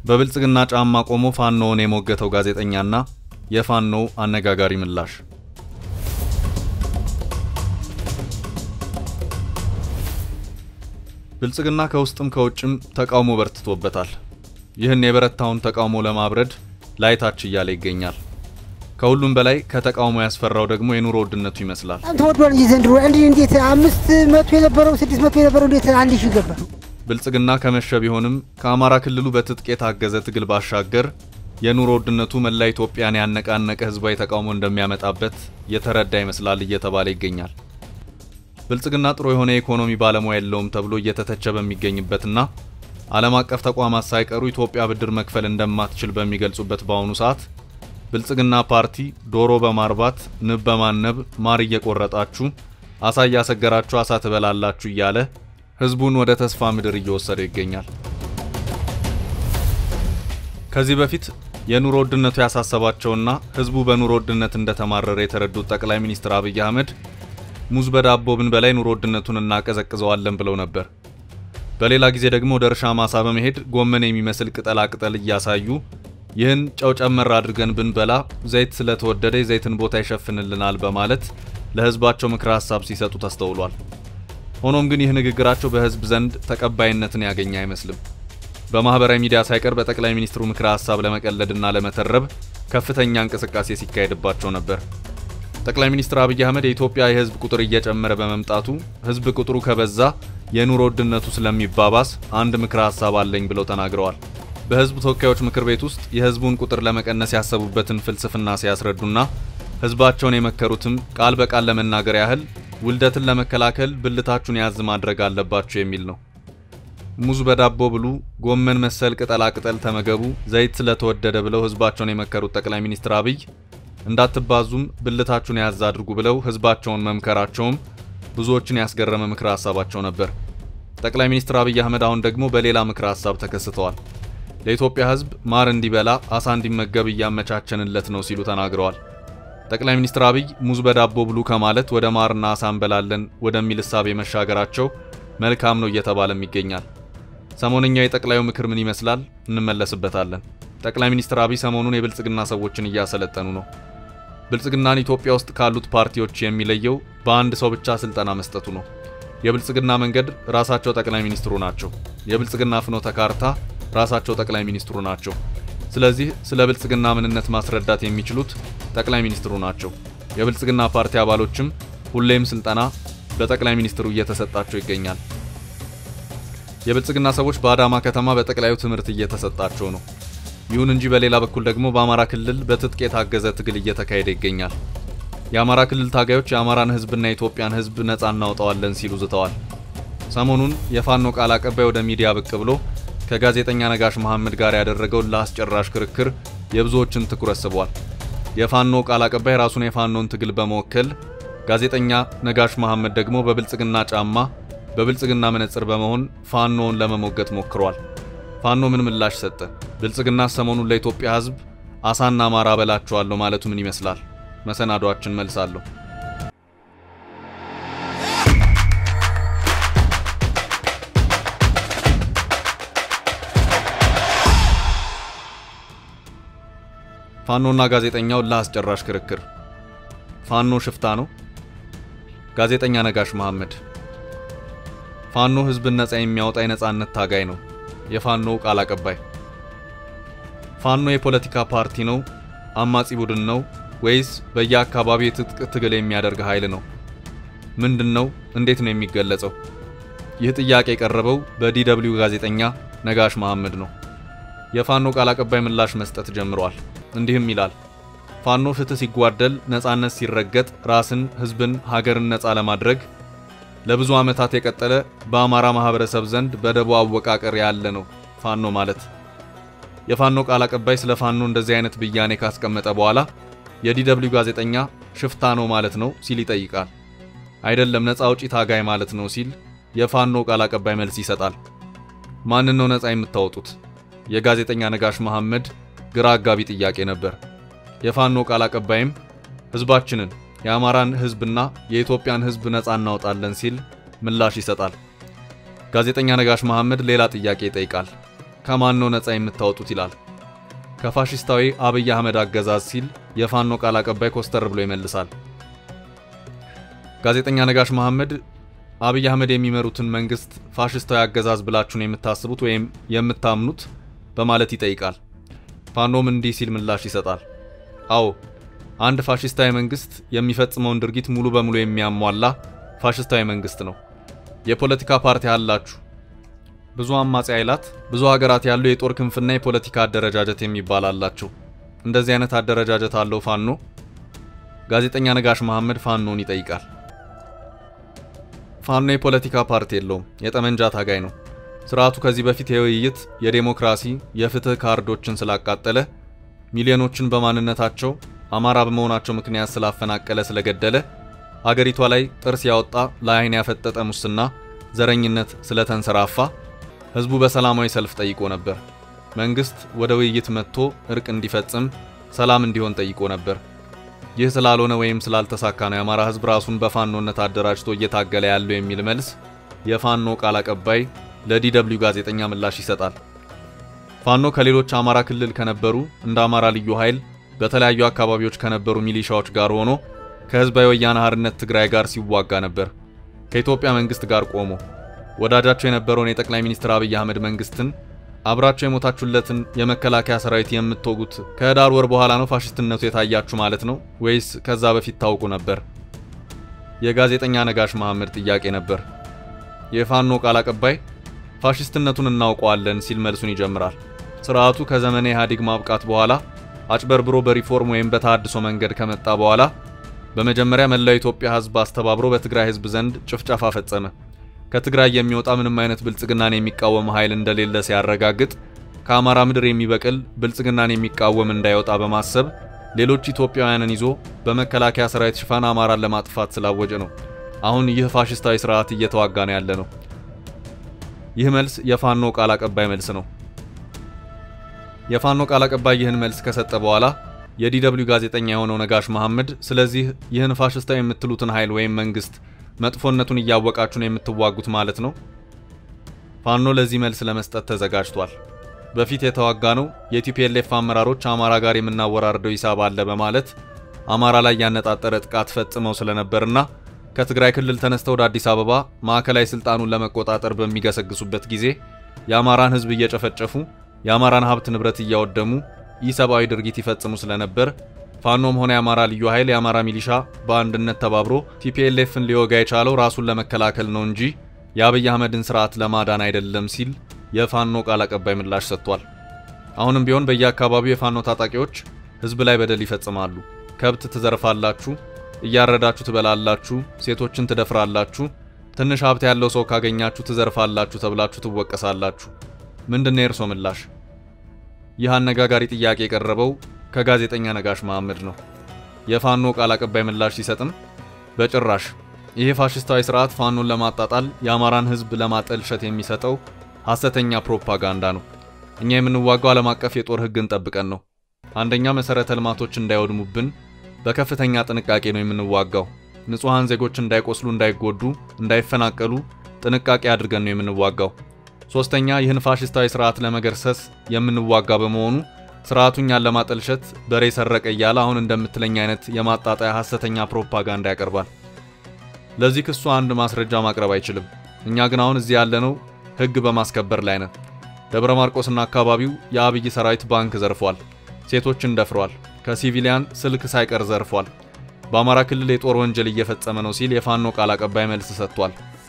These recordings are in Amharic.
በብልጽግና ጫማ ቆሞ ፋኖውን የሞገተው ጋዜጠኛና የፋኖው አነጋጋሪ ምላሽ። ብልጽግና ከውስጥም ከውጭም ተቃውሞ በርትቶበታል። ይህን የበረታውን ተቃውሞ ለማብረድ ላይታች እያለ ይገኛል። ከሁሉም በላይ ከተቃውሞ ያስፈራው ደግሞ የኑሮ ውድነቱ ይመስላል። ተወዷል እንጂ ዘንድሮ አንድ እንዴት አምስት መቶ የነበረው ስድስት መቶ የነበረው እንዴት አንድ ሺህ ገባ? ብልጽግና ከመሸ ቢሆንም ከአማራ ክልሉ በትጥቅ የታገዘ ትግል ባሻገር የኑሮ ውድነቱ መላ ኢትዮጵያን ያነቃነቀ ህዝባዊ ተቃውሞ እንደሚያመጣበት የተረዳ ይመስላል እየተባለ ይገኛል። ብልጽግና ጥሩ የሆነ የኢኮኖሚ ባለሙያ የለውም ተብሎ እየተተቸ በሚገኝበትና ዓለም አቀፍ ተቋማት ሳይቀሩ ኢትዮጵያ ብድር መክፈል እንደማትችል በሚገልጹበት በአሁኑ ሰዓት ብልጽግና ፓርቲ ዶሮ በማርባት ንብ በማነብ ማር እየቆረጣችሁ አሳ እያሰገራችሁ አሳ ትበላላችሁ እያለ ህዝቡን ወደ ተስፋ ምድር እየወሰደ ይገኛል። ከዚህ በፊት የኑሮ ውድነቱ ያሳሰባቸውና ህዝቡ በኑሮ ውድነት እንደተማረረ የተረዱት ጠቅላይ ሚኒስትር አብይ አህመድ ሙዝ በዳቦ ብንበላ ኑሮ ውድነቱን እናቀዘቅዘዋለን ብለው ነበር። በሌላ ጊዜ ደግሞ ወደ እርሻ ማሳ በመሄድ ጎመን የሚመስል ቅጠላ ቅጠል እያሳዩ ይህን ጨው ጨመር አድርገን ብንበላ ዘይት ስለተወደደ የዘይትን ቦታ ይሸፍንልናል በማለት ለህዝባቸው ምክረ ሀሳብ ሲሰጡ ተስተውሏል። ሆኖም ግን ይህ ንግግራቸው በህዝብ ዘንድ ተቀባይነትን ያገኘ አይመስልም። በማህበራዊ ሚዲያ ሳይቀር በጠቅላይ ሚኒስትሩ ምክረ ሀሳብ ለመቀለድና ለመተረብ ከፍተኛ እንቅስቃሴ ሲካሄድባቸው ነበር። ጠቅላይ ሚኒስትር አብይ አህመድ የኢትዮጵያ የህዝብ ቁጥር እየጨመረ በመምጣቱ ህዝብ ቁጥሩ ከበዛ የኑሮ ውድነቱ ስለሚባባስ አንድ ምክረ ሀሳብ አለኝ ብለው ተናግረዋል። በህዝብ ተወካዮች ምክር ቤት ውስጥ የህዝቡን ቁጥር ለመቀነስ ያሰቡበትን ፍልስፍና ሲያስረዱና ህዝባቸውን የመከሩትም ቃል በቃል ለመናገር ያህል ውልደትን ለመከላከል ብልታችሁን ያዝ ማድረግ አለባችሁ የሚል ነው። ሙዝ በዳቦ ብሉ፣ ጎመን መሰል ቅጠላ ቅጠል ተመገቡ፣ ዘይት ስለተወደደ ብለው ህዝባቸውን የመከሩት ጠቅላይ ሚኒስትር አብይ እንዳትባዙም ብልታችሁን ያዝ አድርጉ ብለው ህዝባቸውን መምከራቸውም ብዙዎችን ያስገረመ ምክረ ሀሳባቸው ነበር። ጠቅላይ ሚኒስትር አብይ አህመድ አሁን ደግሞ በሌላ ምክረ ሀሳብ ተከስተዋል። ለኢትዮጵያ ህዝብ ማር እንዲበላ አሳ እንዲመገብ እያመቻቸንለት ነው ሲሉ ተናግረዋል። ጠቅላይ ሚኒስትር አብይ ሙዝ በዳቦ ብሉ ከማለት ወደ ማርና አሳ እንበላለን ወደሚል እሳቤ መሻገራቸው መልካም ነው እየተባለም ይገኛል። ሰሞነኛው የጠቅላዩ ምክር ምን ይመስላል? እንመለስበታለን። ጠቅላይ ሚኒስትር አብይ ሰሞኑን የብልጽግና ሰዎችን እያሰለጠኑ ነው። ብልጽግናን ኢትዮጵያ ውስጥ ካሉት ፓርቲዎች የሚለየው በአንድ ሰው ብቻ ስልጠና መስጠቱ ነው። የብልጽግና መንገድ ራሳቸው ጠቅላይ ሚኒስትሩ ናቸው። የብልጽግና ፍኖተ ካርታ ራሳቸው ጠቅላይ ሚኒስትሩ ናቸው። ስለዚህ ስለ ብልጽግና ምንነት ማስረዳት የሚችሉት ጠቅላይ ሚኒስትሩ ናቸው። የብልጽግና ፓርቲ አባሎችም ሁሌም ስልጠና በጠቅላይ ሚኒስትሩ እየተሰጣቸው ይገኛል። የብልጽግና ሰዎች በአዳማ ከተማ በጠቅላዩ ትምህርት እየተሰጣቸው ነው። ይሁን እንጂ በሌላ በኩል ደግሞ በአማራ ክልል በትጥቅ የታገዘ ትግል እየተካሄደ ይገኛል። የአማራ ክልል ታጋዮች የአማራን ሕዝብና የኢትዮጵያን ሕዝብ ነጻ እናውጣዋለን ሲሉ ዝተዋል። ሰሞኑን የፋኖ ቃል አቀባይ ወደ ሚዲያ ብቅ ብሎ ከጋዜጠኛ ነጋሽ መሐመድ ጋር ያደረገውን ለአስጨራሽ ክርክር የብዙዎችን ትኩረት ስቧል። የፋኖ ቃል አቀባይ ራሱን የፋኖን ትግል በመወከል ጋዜጠኛ ነጋሽ መሐመድ ደግሞ በብልጽግና ጫማ በብልጽግና መነጽር በመሆን ፋኖውን ለመሞገት ሞክሯል። ፋኖ ምን ምላሽ ሰጠ? ብልጽግና ሰሞኑን ለኢትዮጵያ ሕዝብ አሳና ማር አበላችኋለሁ ማለቱ ምን ይመስላል? መሰናዷችን መልሳለሁ። ፋኖና ጋዜጠኛው ለአስጨራሽ ክርክር። ፋኖ ሽፍታ ነው? ጋዜጠኛ ነጋሽ መሐመድ ፋኖ ህዝብን ነጻ የሚያወጣ የነጻነት ታጋይ ነው። የፋኖው ቃል አቀባይ ፋኖ የፖለቲካ ፓርቲ ነው? አማጺ ቡድን ነው? ወይስ በየአካባቢው የትጥቅ ትግል የሚያደርግ ኃይል ነው? ምንድን ነው? እንዴት ነው የሚገለጸው? ይህ ጥያቄ የቀረበው በዲደብሊው ጋዜጠኛ ነጋሽ መሐመድ ነው። የፋኖ ቃል አቀባይ ምላሽ መስጠት ጀምሯል። እንዲህም ይላል። ፋኖ ፍትህ ሲጓደል፣ ነጻነት ሲረገጥ፣ ራስን፣ ህዝብን፣ ሀገርን ነጻ ለማድረግ ለብዙ ዓመታት የቀጠለ በአማራ ማህበረሰብ ዘንድ በደቦ አወቃቀር ያለ ነው ፋኖ ማለት። የፋኖ ቃል አቀባይ ስለ ፋኖ እንደዚህ አይነት ብያኔ ካስቀመጠ በኋላ የዲደብሊው ጋዜጠኛ ሽፍታ ነው ማለት ነው ሲል ይጠይቃል። አይደለም ነጻ አውጪ ታጋይ ማለት ነው ሲል የፋኖ ቃል አቀባይ መልስ ይሰጣል። ማንን ነው ነጻ የምታወጡት? የጋዜጠኛ ነጋሽ መሐመድ ግራ አጋቢ ጥያቄ ነበር። የፋኖ ቃል አቀባይም ህዝባችንን የአማራን ህዝብና የኢትዮጵያን ህዝብ ነጻ እናወጣለን ሲል ምላሽ ይሰጣል። ጋዜጠኛ ነጋሽ መሐመድ ሌላ ጥያቄ ይጠይቃል። ከማን ነው ነፃ የምታወጡት ይላል። ከፋሽስታዊ አብይ አህመድ አገዛዝ ሲል የፋኖ ቃል አቀባይ ኮስተር ብሎ ይመልሳል። ጋዜጠኛ ነጋሽ መሐመድ አብይ አህመድ የሚመሩትን መንግስት ፋሽስታዊ አገዛዝ ብላችሁ ነው የምታስቡት ወይም የምታምኑት በማለት ይጠይቃል። ፋኖም እንዲህ ሲል ምላሽ ይሰጣል። አዎ አንድ ፋሽስታዊ መንግስት የሚፈጽመውን ድርጊት ሙሉ በሙሉ የሚያሟላ ፋሽስታዊ መንግስት ነው። የፖለቲካ ፓርቲ አላችሁ። ብዙ አማጺ ኃይላት፣ ብዙ ሀገራት ያሉ የጦር ክንፍና የፖለቲካ አደረጃጀት የሚባል አላቸው። እንደዚህ አይነት አደረጃጀት አለው ፋኖ? ጋዜጠኛ ነጋሽ መሐመድ ፋኖን ይጠይቃል። ፋኖ የፖለቲካ ፓርቲ የለውም፣ የጠመንጃ ታጋይ ነው። ስርዓቱ ከዚህ በፊት የውይይት፣ የዴሞክራሲ፣ የፍትህ ካርዶችን ስላቃጠለ ሚሊዮኖችን በማንነታቸው አማራ በመሆናቸው ምክንያት ስላፈናቀለ፣ ስለገደለ አገሪቷ ላይ ጥርስ ያወጣ ለአይን ያፈጠጠ ሙስና፣ ዘረኝነት ስለተንሰራፋ ህዝቡ በሰላማዊ ሰልፍ ጠይቆ ነበር። መንግስት ወደ ውይይት መጥቶ እርቅ እንዲፈጽም፣ ሰላም እንዲሆን ጠይቆ ነበር። ይህ ስላልሆነ ወይም ስላልተሳካ ነው የአማራ ህዝብ ራሱን በፋኖነት አደራጅቶ እየታገለ ያለው የሚል መልስ የፋኖ ቃል አቀባይ ለዲደብሊው ጋዜጠኛ ምላሽ ይሰጣል። ፋኖ ከሌሎች አማራ ክልል ከነበሩ እንደ አማራ ልዩ ኃይል በተለያዩ አካባቢዎች ከነበሩ ሚሊሻዎች ጋር ሆኖ ከህዝባዊ ወያነ ሓርነት ትግራይ ጋር ሲዋጋ ነበር። ከኢትዮጵያ መንግስት ጋር ቆሞ ወዳጃቸው የነበረውን የጠቅላይ ሚኒስትር አብይ አህመድ መንግስትን አብራቸው የሞታችሁለትን የመከላከያ ሰራዊት የምትወጉት ከህዳር ወር በኋላ ነው ፋሽስትነቱ የታያችሁ ማለት ነው ወይስ ከዛ በፊት ታውቁ ነበር? የጋዜጠኛ ነጋሽ መሐመድ ጥያቄ ነበር። የፋኖ ቃል አቀባይ ፋሽስትነቱን እናውቀዋለን ሲል መልሱን ይጀምራል። ስርዓቱ ከዘመነ ኢህአዴግ ማብቃት በኋላ አጭበርብሮ በሪፎርም ወይም በተሃድሶ መንገድ ከመጣ በኋላ በመጀመሪያ መላው ኢትዮጵያ ህዝብ አስተባብሮ በትግራይ ህዝብ ዘንድ ጭፍጨፋ ፈጸመ። ከትግራይ የሚወጣ ምንም አይነት ብልጽግናን የሚቃወም ኃይል እንደሌለ ሲያረጋግጥ ከአማራ ምድር የሚበቅል ብልጽግናን የሚቃወም እንዳይወጣ በማሰብ ሌሎች ኢትዮጵያውያንን ይዞ በመከላከያ ሰራዊት ሽፋን አማራን ለማጥፋት ስላወጀ ነው። አሁን ይህ ፋሽስታዊ ስርዓት እየተዋጋ ነው ያለ ነው። ይህ መልስ የፋኖ ቃል አቀባይ መልስ ነው። የፋኖ ቃል አቀባይ ይህን መልስ ከሰጠ በኋላ የዲደብሊው ጋዜጠኛ የሆነው ነጋሽ መሐመድ ስለዚህ ይህን ፋሽስታዊ የምትሉትን ኃይል ወይም መንግስት መጥፎነቱን እያወቃችሁ ነው የምትዋጉት ማለት ነው? ፋኖ ለዚህ መልስ ለመስጠት ተዘጋጅቷል። በፊት የተዋጋ ነው የቲፒኤልኤፍ አመራሮች አማራ ጋር የምናወራርደው ሂሳብ አለ በማለት አማራ ላይ ያነጣጠረ ጥቃት ፈጽመው ስለነበርና ከትግራይ ክልል ተነስተው ወደ አዲስ አበባ ማዕከላዊ ስልጣኑን ለመቆጣጠር በሚገሰግሱበት ጊዜ የአማራን ህዝብ እየጨፈጨፉ የአማራን ሀብት ንብረት እያወደሙ ኢሰብአዊ ድርጊት ይፈጽሙ ስለነበር ፋኖም ሆነ የአማራ ልዩ ኃይል የአማራ ሚሊሻ በአንድነት ተባብሮ ቲፒኤልኤፍን ሊወጋ የቻለው ራሱን ለመከላከል ነው እንጂ የአብይ አህመድን ስርዓት ለማዳን አይደለም ሲል የፋኖ ቃል አቀባይ ምላሽ ሰጥቷል። አሁንም ቢሆን በየአካባቢው የፋኖ ታጣቂዎች ህዝብ ላይ በደል ይፈጽማሉ። ከብት ትዘርፋላችሁ፣ እያረዳችሁ ትበላላችሁ፣ ሴቶችን ትደፍራላችሁ፣ ትንሽ ሀብት ያለው ሰው ካገኛችሁ ትዘርፋላችሁ ተብላችሁ ትወቀሳላችሁ። ምንድነው የእርሶ ምላሽ? ይህ አነጋጋሪ ጥያቄ የቀረበው ከጋዜጠኛ ነጋሽ መሐመድ ነው። የፋኖ ቃል አቀባይ ምላሽ ሲሰጥም በጭራሽ ይሄ ፋሽስታዊ ስርዓት ፋኖን ለማጣጣል የአማራን ህዝብ ለማጠልሸት የሚሰጠው ሐሰተኛ ፕሮፓጋንዳ ነው። እኛ የምንዋጋው ዓለም አቀፍ የጦር ህግን ጠብቀን ነው። አንደኛ መሰረተ ልማቶች እንዳይወድሙብን በከፍተኛ ጥንቃቄ ነው የምንዋጋው። ንጹሐን ዜጎች እንዳይቆስሉ፣ እንዳይጎዱ፣ እንዳይፈናቀሉ ጥንቃቄ አድርገን ነው የምንዋጋው። ሶስተኛ ይህን ፋሽስታዊ ስርዓት ለመገርሰስ የምንዋጋ በመሆኑ ስርዓቱ እኛን ለማጠልሸት በሬ ሰረቀ እያለ አሁን እንደምትለኝ አይነት የማጣጣያ ሐሰተኛ ፕሮፓጋንዳ ያቀርባል። ለዚህ ክሱ አንድ ማስረጃ ማቅረብ አይችልም። እኛ ግን አሁን እዚህ ያለነው ህግ በማስከበር ላይ ነን። ደብረ ማርቆስና አካባቢው የአብይ ሰራዊት ባንክ ዘርፏል፣ ሴቶችን ደፍሯል፣ ከሲቪሊያን ስልክ ሳይቀር ዘርፏል። በአማራ ክልል የጦር ወንጀል እየፈጸመ ነው ሲል የፋኖ ቃል አቀባይ መልስ ሰጥቷል።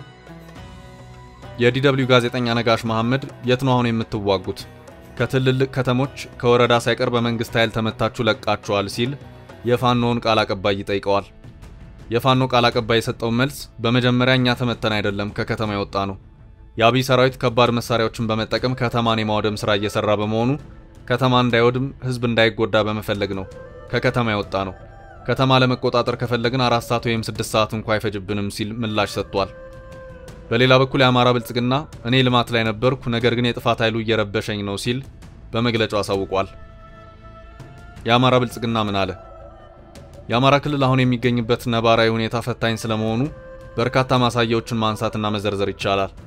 የዲደብሊው ጋዜጠኛ ነጋሽ መሐመድ የት ነው አሁን የምትዋጉት? ከትልልቅ ከተሞች ከወረዳ ሳይቀር በመንግስት ኃይል ተመታችሁ ለቃችኋል ሲል የፋኖውን ቃል አቀባይ ይጠይቀዋል። የፋኖ ቃል አቀባይ የሰጠው መልስ በመጀመሪያ እኛ ተመተን አይደለም ከከተማ የወጣ ነው። የአብይ ሰራዊት ከባድ መሳሪያዎችን በመጠቀም ከተማን የማውደም ስራ እየሰራ በመሆኑ ከተማ እንዳይወድም ህዝብ እንዳይጎዳ በመፈለግ ነው ከከተማ የወጣ ነው። ከተማ ለመቆጣጠር ከፈለግን አራት ሰዓት ወይም ስድስት ሰዓት እንኳ አይፈጅብንም ሲል ምላሽ ሰጥቷል። በሌላ በኩል የአማራ ብልጽግና እኔ ልማት ላይ ነበርኩ፣ ነገር ግን የጥፋት ኃይሉ እየረበሸኝ ነው ሲል በመግለጫው አሳውቋል። የአማራ ብልጽግና ምን አለ? የአማራ ክልል አሁን የሚገኝበት ነባራዊ ሁኔታ ፈታኝ ስለመሆኑ በርካታ ማሳያዎችን ማንሳትና መዘርዘር ይቻላል።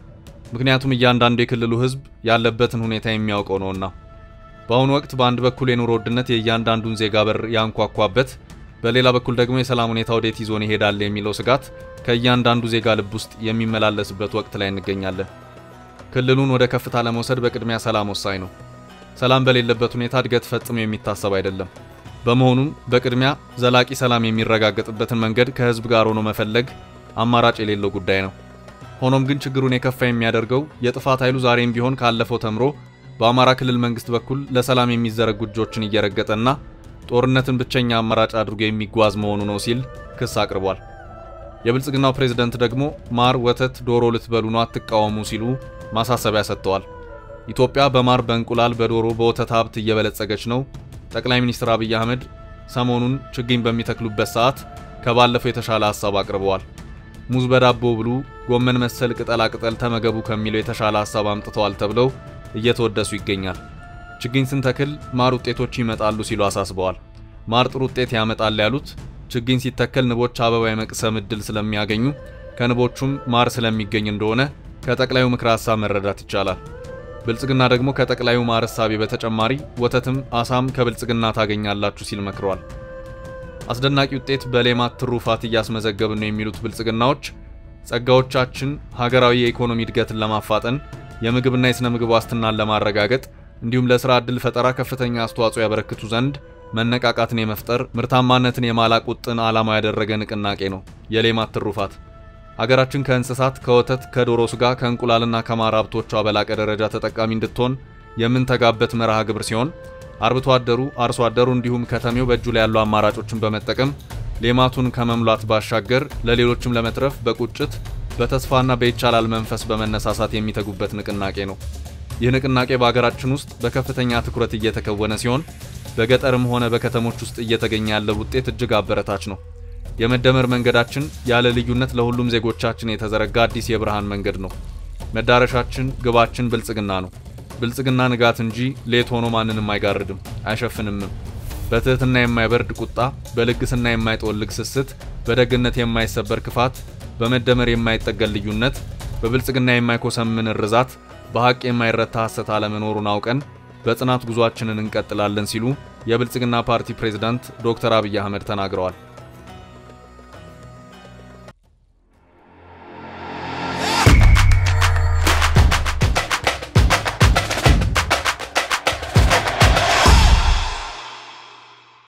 ምክንያቱም እያንዳንዱ የክልሉ ሕዝብ ያለበትን ሁኔታ የሚያውቀው ነውና። በአሁኑ ወቅት በአንድ በኩል የኑሮ ውድነት የእያንዳንዱን ዜጋ በር ያንኳኳበት፣ በሌላ በኩል ደግሞ የሰላም ሁኔታ ወዴት ይዞን ይሄዳል የሚለው ስጋት ከእያንዳንዱ ዜጋ ልብ ውስጥ የሚመላለስበት ወቅት ላይ እንገኛለን። ክልሉን ወደ ከፍታ ለመውሰድ በቅድሚያ ሰላም ወሳኝ ነው። ሰላም በሌለበት ሁኔታ እድገት ፈጽሞ የሚታሰብ አይደለም። በመሆኑም በቅድሚያ ዘላቂ ሰላም የሚረጋገጥበትን መንገድ ከህዝብ ጋር ሆኖ መፈለግ አማራጭ የሌለው ጉዳይ ነው። ሆኖም ግን ችግሩን የከፋ የሚያደርገው የጥፋት ኃይሉ ዛሬም ቢሆን ካለፈው ተምሮ በአማራ ክልል መንግስት በኩል ለሰላም የሚዘረጉ እጆችን እየረገጠና ጦርነትን ብቸኛ አማራጭ አድርጎ የሚጓዝ መሆኑ ነው ሲል ክስ አቅርቧል። የብልጽግናው ፕሬዝደንት ደግሞ ማር፣ ወተት፣ ዶሮ ልትበሉ ነው አትቃወሙ ሲሉ ማሳሰቢያ ሰጥተዋል። ኢትዮጵያ በማር፣ በእንቁላል፣ በዶሮ፣ በወተት ሀብት እየበለጸገች ነው። ጠቅላይ ሚኒስትር አብይ አህመድ ሰሞኑን ችግኝ በሚተክሉበት ሰዓት ከባለፈው የተሻለ ሀሳብ አቅርበዋል። ሙዝ በዳቦ ብሉ፣ ጎመን መሰል ቅጠላ ቅጠል ተመገቡ ከሚለው የተሻለ ሀሳብ አምጥተዋል ተብለው እየተወደሱ ይገኛል። ችግኝ ስንተክል ማር ውጤቶች ይመጣሉ ሲሉ አሳስበዋል። ማር ጥሩ ውጤት ያመጣል ያሉት ችግኝ ሲተከል ንቦች አበባ የመቅሰም እድል ስለሚያገኙ ከንቦቹም ማር ስለሚገኝ እንደሆነ ከጠቅላዩ ምክረ ሀሳብ መረዳት ይቻላል። ብልጽግና ደግሞ ከጠቅላዩ ማር እሳቤ በተጨማሪ ወተትም አሳም ከብልጽግና ታገኛላችሁ ሲል መክረዋል። አስደናቂ ውጤት በሌማት ትሩፋት እያስመዘገብን ነው የሚሉት ብልጽግናዎች ጸጋዎቻችን ሀገራዊ የኢኮኖሚ እድገትን ለማፋጠን የምግብና የሥነ ምግብ ዋስትናን ለማረጋገጥ እንዲሁም ለሥራ ዕድል ፈጠራ ከፍተኛ አስተዋጽኦ ያበረክቱ ዘንድ መነቃቃትን የመፍጠር ምርታማነትን የማላቅ ውጥን ዓላማ ያደረገ ንቅናቄ ነው የሌማት ትሩፋት። ሀገራችን ከእንስሳት፣ ከወተት፣ ከዶሮ ስጋ፣ ከእንቁላልና ከማር ሀብቶቿ በላቀ ደረጃ ተጠቃሚ እንድትሆን የምንተጋበት መርሃ ግብር ሲሆን አርብቶ አደሩ፣ አርሶ አደሩ እንዲሁም ከተሜው በእጁ ላይ ያሉ አማራጮችን በመጠቀም ሌማቱን ከመሙላት ባሻገር ለሌሎችም ለመትረፍ በቁጭት በተስፋና በይቻላል መንፈስ በመነሳሳት የሚተጉበት ንቅናቄ ነው። ይህ ንቅናቄ በሀገራችን ውስጥ በከፍተኛ ትኩረት እየተከወነ ሲሆን በገጠርም ሆነ በከተሞች ውስጥ እየተገኘ ያለው ውጤት እጅግ አበረታች ነው። የመደመር መንገዳችን ያለ ልዩነት ለሁሉም ዜጎቻችን የተዘረጋ አዲስ የብርሃን መንገድ ነው። መዳረሻችን፣ ግባችን ብልጽግና ነው። ብልጽግና ንጋት እንጂ ሌት ሆኖ ማንንም አይጋርድም አይሸፍንምም። በትህትና የማይበርድ ቁጣ፣ በልግስና የማይጠወልግ ስስት፣ በደግነት የማይሰበር ክፋት፣ በመደመር የማይጠገል ልዩነት፣ በብልጽግና የማይኮሰምን ርዛት፣ በሐቅ የማይረታ ሐሰት አለመኖሩን አውቀን በጽናት ጉዟችንን እንቀጥላለን ሲሉ የብልጽግና ፓርቲ ፕሬዝዳንት ዶክተር አብይ አህመድ ተናግረዋል።